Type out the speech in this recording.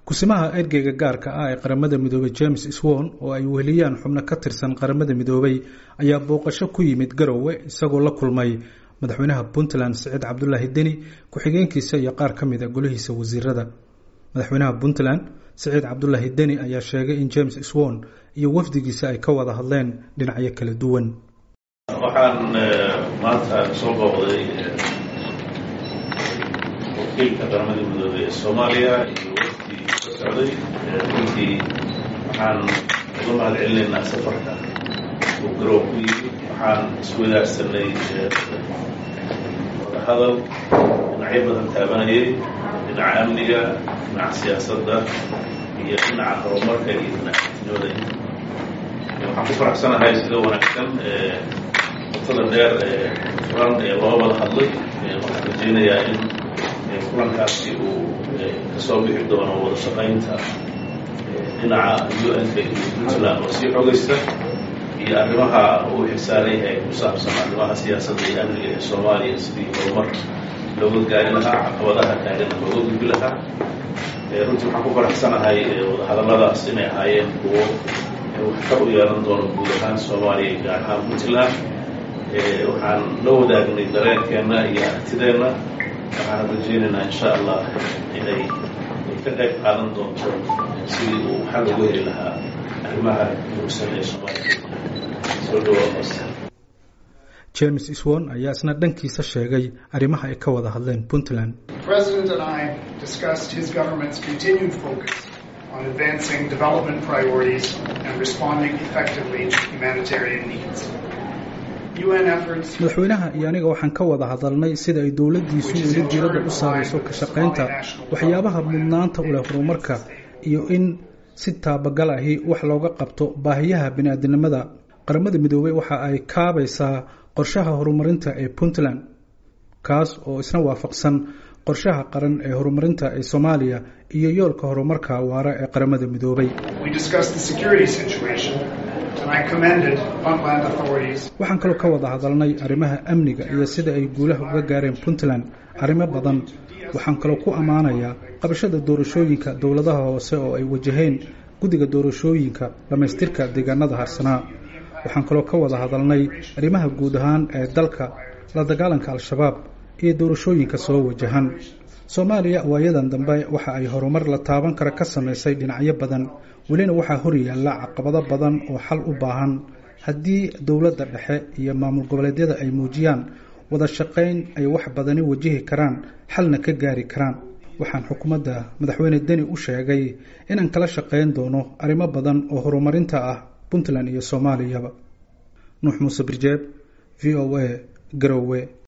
kusimaha ergeyga gaarka ah ee qaramada midoobay james swon oo ay weheliyaan xubno ka tirsan qaramada midoobay ayaa booqasho ku yimid garowe isagoo la kulmay madaxweynaha puntland siciid cabdulaahi deni ku-xigeenkiisa iyo qaar ka mid a golihiisa wasiirada madaxweynaha puntland siciid cabdulaahi deni ayaa sheegay in james swon iyo wafdigiisa ay ka wada hadleen dhinacyo kala duwan waxaan maanta soo booqday wakiilka qaramada midoobey ee soomaaliya iyo wafdi ka socday runtii waxaan uga mahad celinaynaa safarka uu garoob ku yimi waxaan iswadaagsanay wadahadal dhinacyo badan taabanayay dhinaca amniga dhinaca siyaasadda iyo dhinaca horumarka iyo dhinaca tinooda waxaan ku faraxsanahay sida wanaagsan watada dheer ee furan ee loo wada hadlay waxaan rajaynayaa in kulankaasi uu kasoo bixi doono wada shaqaynta dhinaca u n ka iyo puntland oo sii xogaysta iyo arrimaha uu xilsaaran yahay ku saabsan arrimaha siyaasadda iyo amniga ee soomaaliya sidii horumar looga gaari lahaa caqabadaha taagan looga gudbi lahaa runtii waxaan ku faraxsanahay wadahadalladaas inay ahaayeen kuwo waxtar u yeelan doono guud ahaan soomaaliya gaar ahaan puntland waxaan la wadaagnay dareenkeenna iyo aragtideenna waxaan rajaynaynaa insha allah inay ka qayb qaadan doonto sidii uu xal ugu heli lahaa arrimaha muugsan ee soomaaliya soo dhawaaqosta james swon ayaa isna dhankiisa sheegay arrimaha ay ka wada hadleen puntland on advancing development priorities and responding effectively to humanitarian needs. madaxweynaha iyo aniga waxaan ka wada hadalnay sida ay dowladdiisu weli diiradda u saarayso ka shaqaynta waxyaabaha mudnaanta u leh horumarka iyo in si taabagal ahi wax looga qabto baahiyaha bini-aadinimada qaramada midoobey waxa ay kaabaysaa qorshaha horumarinta ee puntland kaas oo isna waafaqsan qorshaha qaran ee horumarinta ee soomaaliya iyo yoolka horumarka waara ee qaramada midoobay waxaan kaloo ka wada hadalnay arrimaha amniga iyo sida ay guulaha uga gaareen puntland arrimo badan waxaan kaloo ku ammaanayaa qabashada doorashooyinka dowladaha hoose oo ay wajaheen guddiga doorashooyinka dhammaystirka deegaanada harsanaa waxaan kaloo ka wada hadalnay arrimaha guud ahaan ee dalka la dagaalanka al-shabaab iyo doorashooyinka soo wajahan soomaaliya waayadan dambe waxa ay horumar la taaban kara ka samaysay dhinacyo badan welina waxaa hor yaalla caqabado badan oo xal u baahan haddii dowladda dhexe iyo maamul goboleedyada ay muujiyaan wada shaqayn ay wax badani wajihi karaan xalna ka gaari karaan waxaan xukuumadda madaxweyne deni u sheegay inaan kala shaqayn doono arrimo badan oo horumarinta ah puntland iyo soomaaliyaba nuux muuse birjeeb v o a garowe